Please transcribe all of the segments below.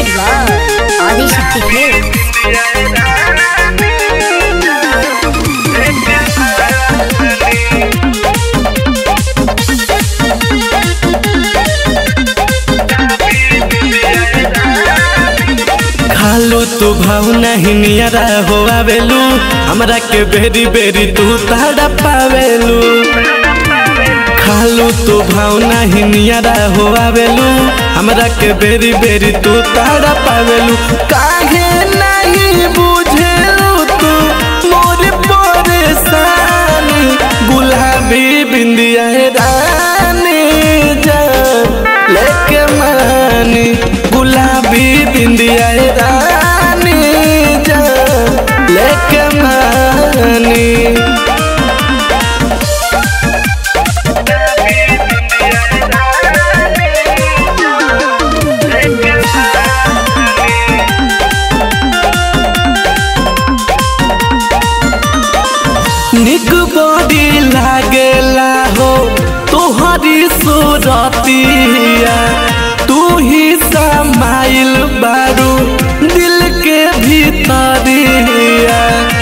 love Adishakti films खालू तू भाव नहीं नियरा हो आवेलू हमरा के बेरी बेरी तू ताड़ा पावेलू खालू तू भाव नहीं नियरा हो आवेलू हमरा के बेरी बेरी तू ताड़ा पावेलू काहे नहीं बुझेलू तू मोर परेशानी गुलाबी बिंदिया रानी जान लेके मानी गुलाबी बिंदिया रानी जान लेके मानी निक बॉडी लागेला हो तोहरी सूरतिया तू ही समाइल बारू दिल के भीतरिया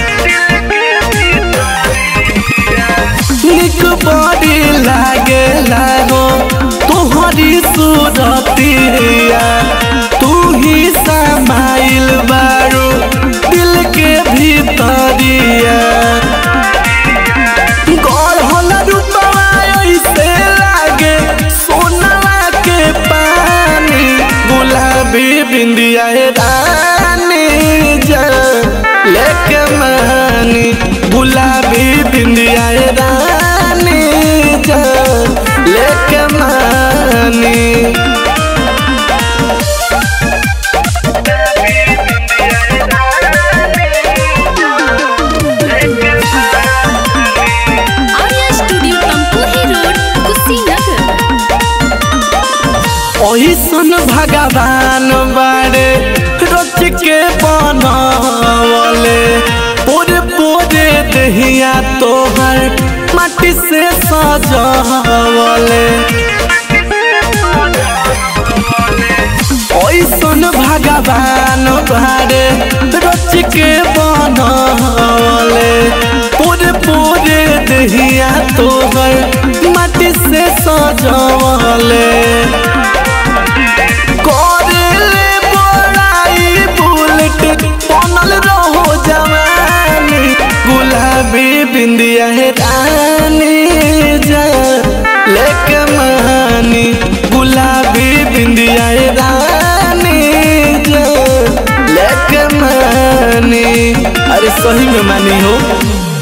निक बॉडी लागेला हो तोहरी सूरतिया तू ही समाइल बारू दिल के भीतरिया गढ़ल रूपवा ऐसे लागे सोनवा के पानी गुलाबी बिंदिया रानी जान लेके मानी गुलाबी बिंदिया रानी जान लेके मानी आर्या स्टूडियो तमकुही रोड कुशीनगर ओहिसन भगवान बारे रच के बनवले पूरे पूरे दहिया तोहर माटी से सजवले ओइसन भगवान बारे रच के बनवले पूरे पूरे दहिया तोहर माटी से सजवले करेले बड़ाई बुलेट बनल रहो जवानी गुलाबी बिंदिया है रानी जान लेके मानी गुलाबी बिंदिया है रानी जान लेके मानी अरे सही में मानी हो